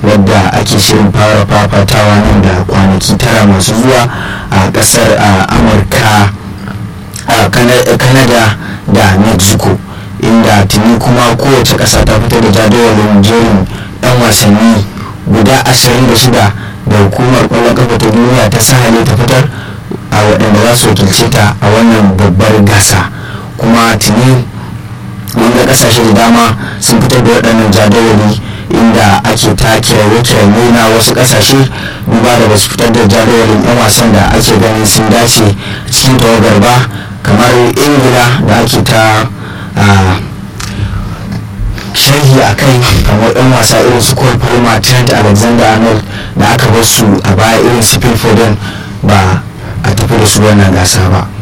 wadda ake shirin fara fafatawa nan da kwanaki tara masu zuwa a kasar amurka canada da mexico inda tuni kuma kowace ƙasa ta fitar da jadawalin jerin 'yan wasanni guda 26 da hukumar ƙwallon kafa ta duniya ta sahale ta fitar a waɗanda za su wakilce ta a wannan babbar gasa kuma tuni wanda ƙasashe da dama sun fitar da waɗannan jadawali inda ake ta kiraye-kiraye na wasu ƙasashe duba da basu fitar da jadawalin 'yan wasan da ake ganin sun dace cikin tawagar ba kamar ingila da ake ta sharhi a kai kamar yan wasa irin su Cole Palmer Trent Alexander Arnold da aka bar su a baya irin su Phil Foden ba a tafi da su wannan gasa ba